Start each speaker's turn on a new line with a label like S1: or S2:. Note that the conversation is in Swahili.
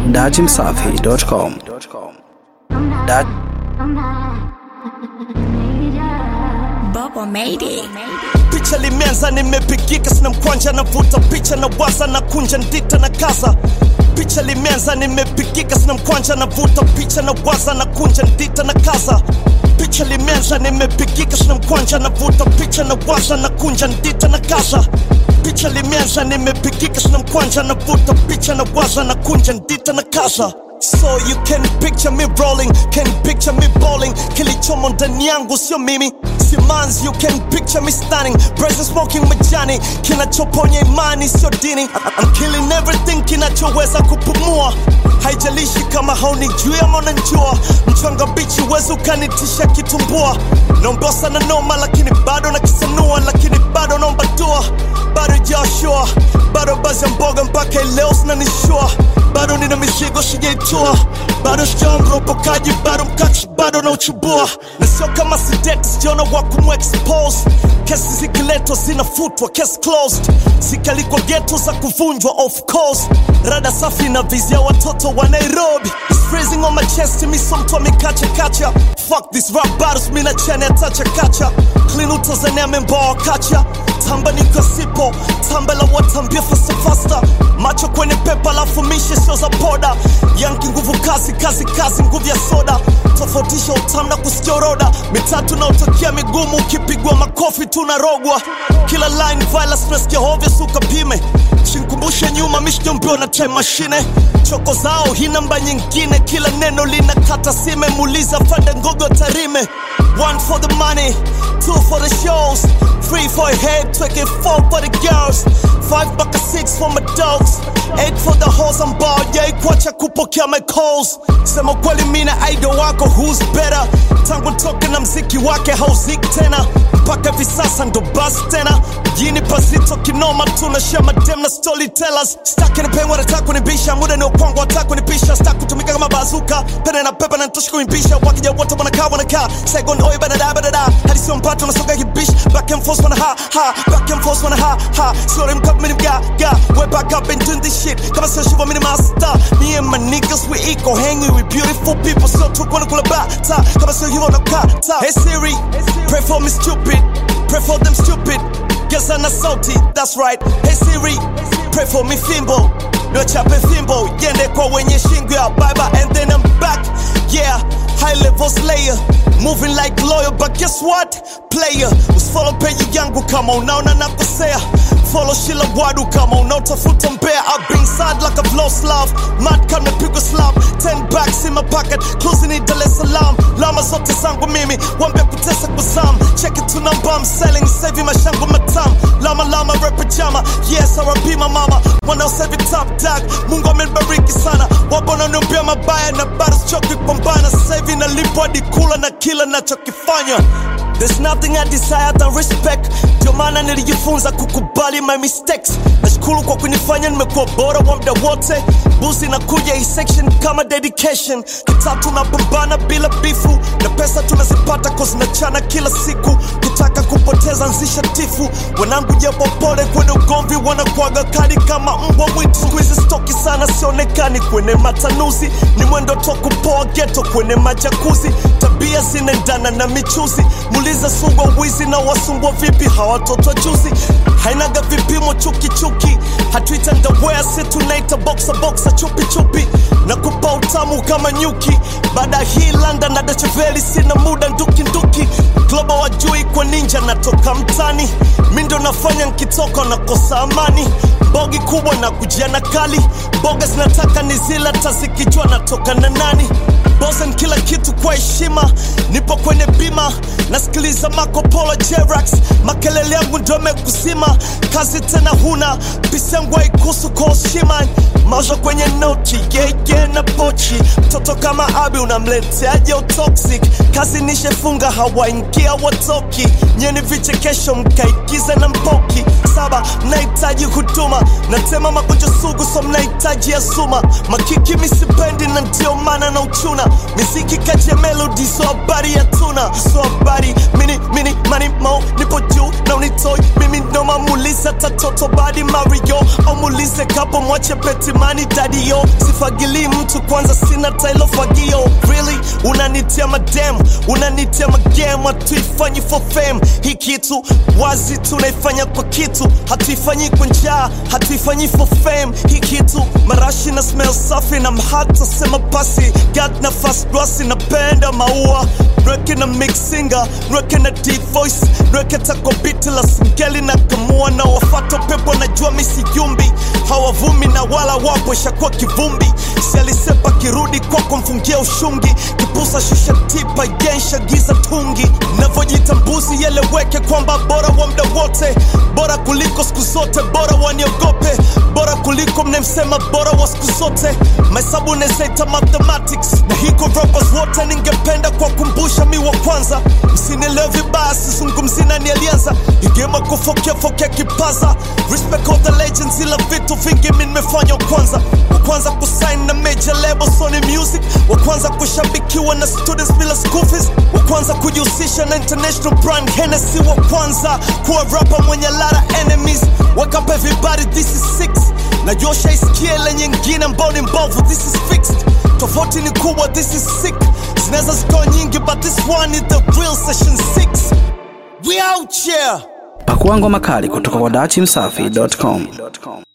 S1: datimsafi.com. Dat
S2: Bubble made it.
S3: picha limeanza nimepigika sina mkwanja navuta picha na waza na kunja ndita na kaza picha limeanza nimepigika sina mkwanja navuta picha na waza na kunja ndita na kaza picha limeanza nimepigika sina mkwanja navuta picha na waza na kunja ndita na kaza picha limeanza nimepigika sina mkwanja navuta picha na waza na kunja ndita na kaza So you can picture me rolling, can picture me bowling Kilichomo ndani yangu sio mimi si manzi You can picture me stunning, brazen smoking majani Kinachoponya imani sio dini I'm killing everything kinachoweza kupumua Haijalishi kama haunijui ama unanijua Mchanga bichi wezi ukanitisha kitumbua Naomba sana noma lakini bado nakisanua Lakini bado naomba dua bado Joshua bado bazi ya mboga mpaka leo sinanishua bado nina mizigo sijaitua bado sijaamropokaji bado mkachi bado na uchubua na sio kama sidet sijaona wa kumexpose kesi zikiletwa zinafutwa case closed zikalikwa geto za kuvunjwa of course rada safi na vizia watoto wa nairobi It's freezing on my chest mi so mtu amekacha kacha fuck this rap battles mi na chane atacha kacha clean utazania memboa kacha tamba niko sipo tamba la watambia fasta fasta macho kwenye pepa lafu mishe sio za poda yanki nguvu kazi kazi kazi nguvu ya soda tofautisha utamu na kusikia uroda mitatu na utokea migumu ukipigwa makofi tunarogwa kila line violence tunasikia hovyo suka pime shinkumbushe nyuma mishjombio na time machine choko zao hii namba nyingine kila neno lina kata sime muuliza fande ngogo tarime one for the money two for the shows three for a head tweke four for the girls five mpaka six for my dogs eight for the horse ambao jaikwacha kupokea my calls sema kweli mina idol wako who's better tangu toke na mziki wake hauziki tena mpaka hivi sasa ndo basi tena mjini pasito kinoma tunashia madem na storytellers staki nipengwa nataka kunibisha muda ni ukwangu wataka kunipisha staki kutumika kama bazuka pene na pepa na nitosha kuimbisha wakija wote wanakaa wanakaa second oi badada badada hadi sio mpato nasoga kibish back and forth wana ha ha back and forth wana ha ha sorry mkap mini mga ga way back up and doing this shit kama sio shiva mini master me and my niggas we equal hanging with beautiful people so tuko na kula bata kama sio hivyo nakata hey Siri pray for me stupid pray for them stupid Guess I'm not salty, that's right. Hey Siri, pray for me fimbo. No chape fimbo, yende kwa wenye shingo ya baba and then I'm back. Yeah, high level slayer. Moving like lawyer, but guess what? Player, usfollow penye yangu kama unaona nakosea. Follow shila wadu kama unaotafuta mbea. I've been sad like I've lost love. Mad kama pigwa slap. Ten bags in my pocket, closing in Dar es Salaam. Lama zote zangu mimi, wambe kutesa kuzam. Check it to number I'm selling, saving mashangu matam. Lama lama rap jama, yes R.I.P my mama. Wanaosave top dog, Mungu amenibariki sana. Wapo wananiambia mabaya na bado sichoki kupambana. Sasa hivi nalipwa hadi kula na kila nachokifanya. There's nothing I desire than respect. Ndio maana nilijifunza kukubali my mistakes. Nashukuru kwa kunifanya nimekuwa bora wa muda wote. Busi nakuja hii section kama dedication. Kitatu napambana bila bifu na pesa tunazipata cause nachana kila siku. Kitaka kupoteza nzisha tifu. Wanangu japo pole kwenye ugomvi wanakuaga kali kama mbwa mwitu. Siku hizi stoki sana sionekani kwenye matanuzi. Ni mwendo to kupoa ghetto kwenye majakuzi. Tabia zinaendana na michuzi. Muuliza sungwa wizi na wasumbwa vipi hawatoto juzi. Hainaga vipimo chuki chuki. Hatuita ndawea si tunaita boxa boxa chupi chupi. Na kupa utamu kama nyuki. Baada ya hii London na Dacheveli sina muda nduki nduki. Global wajui kwa ninja natoka mtani. Mi ndo nafanya nkitoka nakosa amani. Bogi kubwa na kujiana kali. Boga zinataka ni zila tazikijua natoka na nani. Bosen kila kitu kwa heshima, nipo kwenye bima, nasikiliza Marco Polo Jerax, makelele yangu ndo yamekusima, kazi tena huna, pisi yangu haikuhusu kwa heshima, maisha kwenye noti yeye na pochi, mtoto kama Abi unamleteaje utoxic, kazi nishefunga hawaingia watoki, nyeni vichekesho mkaigize na mpoki, saba mnahitaji huduma, natema magonjwa sugu so mnahitaji ya suma makiki misipendi na ndio maana na uchuna miziki kati ya melodi so habari ya tuna so habari mini mini mani mo nipo juu na unitoi mimi noma mulize tatoto badi mario au mulize kapo mwache petimani dadio sifagili mtu kwanza sina tailo fagio really unanitia madem unanitia magem hatuifanyi for fame hii kitu wazi tunaifanya kwa kitu hatuifanyi kwa njaa hatuifanyi for fame hii kitu marashi na smell safi na mhata sema basi gat na fast rasi napenda maua nweke na mixinga nweke na deep voice nweke tako biti la singeli na kamua na wafato pepo najua misiyumbi hawavumi na wala wapo shakuwa kivumbi sialisepa kirudi kwako mfungia ushungi kipusa shusha tipa yensha giza tungi navyojita mbuzi yeleweke kwamba bora wa mda wote bora kuliko siku zote bora waniogope bora kuliko mnemsema bora wa siku zote mahesabu nezaita mathematics na hiko rappers wote ningependa kwa kumbusha mi wa kwanza msinielewe vibaya sizungumzi nani alianza igema kufokea fokea kipaza respect all the legends ila vitu vingi mi nimefanya wa kwanza wa kwanza kusign na major label Sony Music wa kwanza kushabikiwa na students bila school fees wa kwanza kujihusisha na international brand Hennessy wa kwanza kuwa rapper mwenye lara enemies wake up everybody this is six najua shaisikia ile nyingine ambao ni mbovu this is fixed tofauti ni kubwa this is sick zinaweza zikawa nyingi but this one is the real session 6 we out here
S1: Pakua ngoma kali kutoka kwa dachimsafi.com.